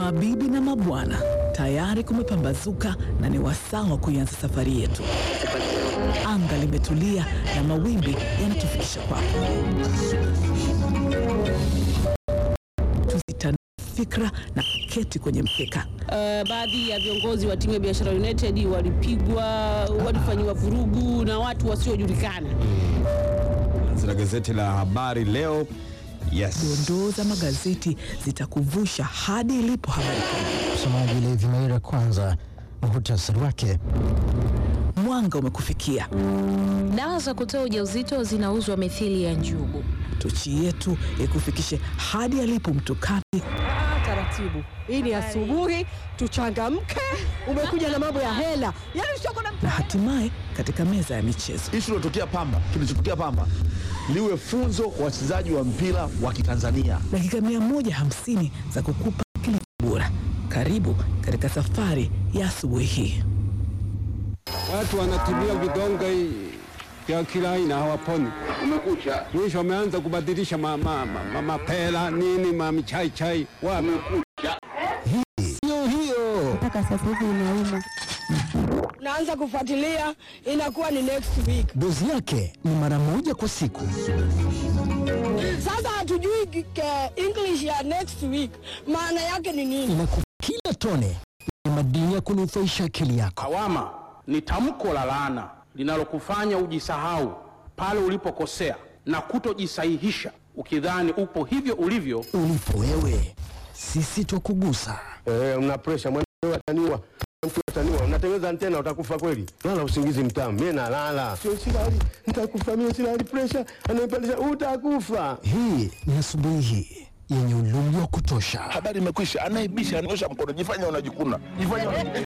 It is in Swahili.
Mabibi na mabwana, tayari kumepambazuka na ni wasaa wa kuianza safari yetu. Anga limetulia na mawimbi yanatufikisha kwako. Tuzitanue fikra na kuketi kwenye mkeka. Uh, baadhi ya viongozi wa timu ya Biashara United walipigwa, walifanyiwa vurugu na watu wasiojulikana. Zina gazeti la habari leo. Yes. Dondoo za magazeti zitakuvusha hadi ilipo habari kuu. Msomaji Levi Maira, kwanza muhutasari wake. Mwanga umekufikia. Dawa za kutoa ujauzito zinauzwa mithili ya njugu. Tochi yetu ikufikishe hadi alipo mtukati Taratibu, hii ni asubuhi, tuchangamke. Umekuja na mambo ya hela, yaani usioko na na hatimaye katika meza ya michezo. Ishu iliyotokea Pamba, kilichotokea Pamba liwe funzo kwa wachezaji wa mpira wa Kitanzania. Dakika 150 za kukupa kilicho bora. Karibu katika safari ya asubuhi hii. Watu wanatibia vidonge vya kila aina hawaponi. Umekucha. Mwisho wameanza kubadilisha ma, ma, ma, ma, mapela nini ma michai chai wapi. Hiyo hiyo mpaka sasa hivi inauma. Naanza kufuatilia, inakuwa ni next week. dozi yake ni mara moja kwa siku. Sasa hatujui ke- English ya next week maana yake ni nini? Inakupa kila tone ni madini ya kunufaisha akili yako. Lawama ni tamko la laana linalokufanya ujisahau pale ulipokosea na kutojisahihisha ukidhani upo hivyo ulivyo. Ulipo wewe, sisi twakugusa. Eh, una pressure mwana ataniwa. Mtu ataniwa, unatengeneza antena utakufa kweli. Lala usingizi mtamu. Mimi nalala. Sio silali, nitakufa mimi silali pressure. Ananipandisha utakufa. Hii ni asubuhi hii yenye ulumi wa kutosha. Habari imekwisha, anayebisha anaosha mkono, jifanya unajikuna, jifanya unajikuna.